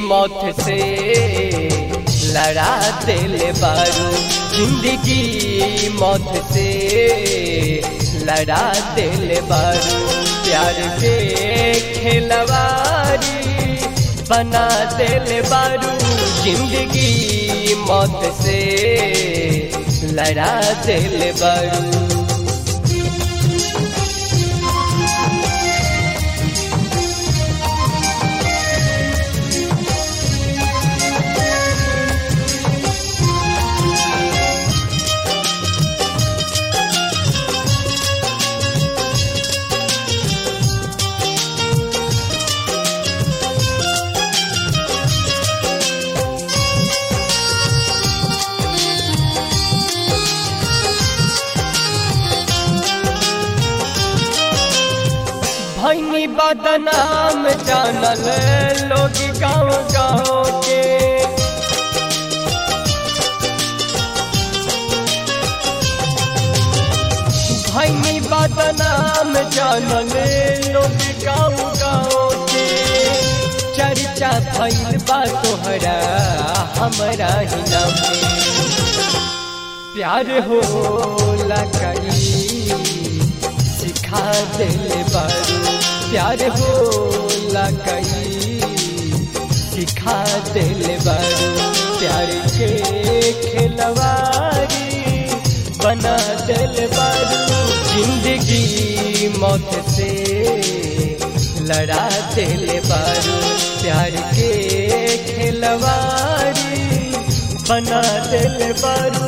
मौत से लड़ा दिल बारू जिंदगी मौत से लड़ा दिल बारू प्यार के खिलवारी बना दिल बारू जिंदगी मौत से लड़ा दिल बारू भैनी बदनाम जानल लोग गाँव गाँव के भैनी बदनाम जानल लोग गाँव गाँव के चर्चा भैल बा तोहरा हमरा ही नाम पे प्यार हो कई सिखा दिल बारू प्यार हो कई सिखा दिल बारू प्यार के खिलवारी बना दिल बारू जिंदगी मौत से लड़ा दिल बारू प्यार के खिलवारी बना दिल बारू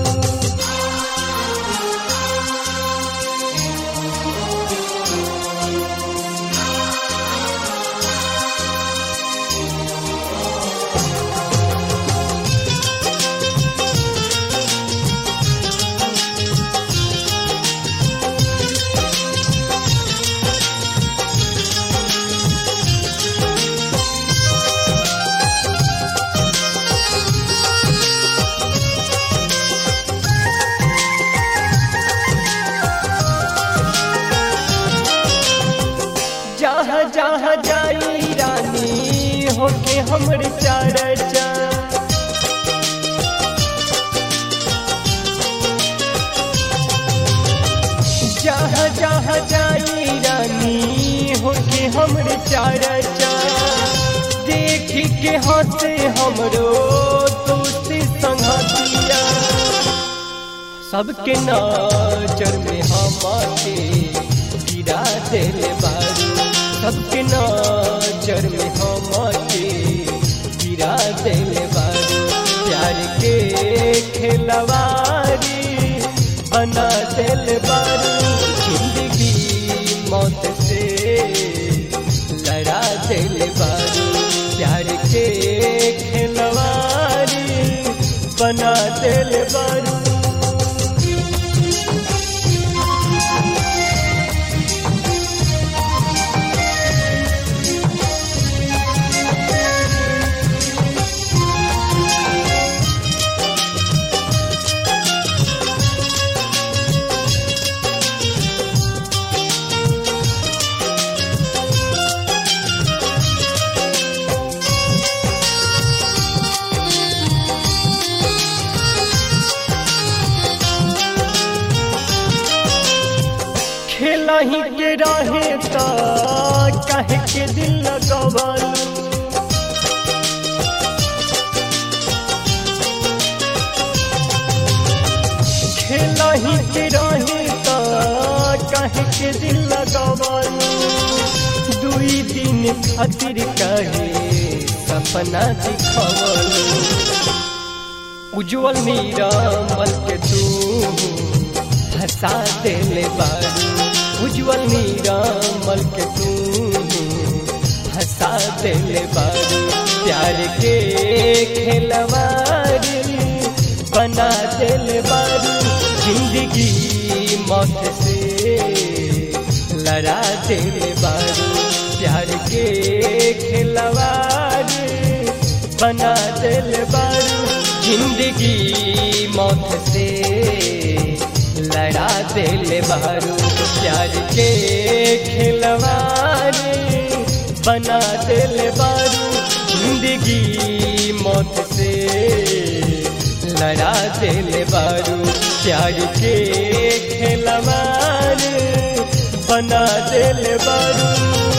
जहाँ जहाँ जाई रानी होके हमर चर्चा जहाँ जहाँ जाई रानी होके हमर चर्चा देख के हंसे हमरो दोस्त संगतिया सबके नजर में हमारे गिरा दिल बारू सबके नजर में हमारे गिरा दिल बारू प्यार के खिलवारी बना दिल बारू जिंदगी मौत से लड़ा दिल बारू प्यार के खिलवारी बना दिल बारू खेलही के रहे त कहे के दिल लगवलू खेलही के रहे त कहे के दिल लगवलू दुई दिन खातिर कहे सपना दिखवलू उज्जवल मीरा मल के तू हंसा दिल बारू उज्जवल मीरा मल के तू हंसा दिल बारू प्यार के खिलवारी बना दिल बारू जिंदगी मौत से लड़ा दिल बारू प्यार के खिलवारी बना दिल बारू जिंदगी मौत से लड़ा दिल बारू प्यार के खिलवारी बना दिल बारू जिंदगी मौत से लड़ा दिल बारू प्यार के खेलवार बना दिल बारू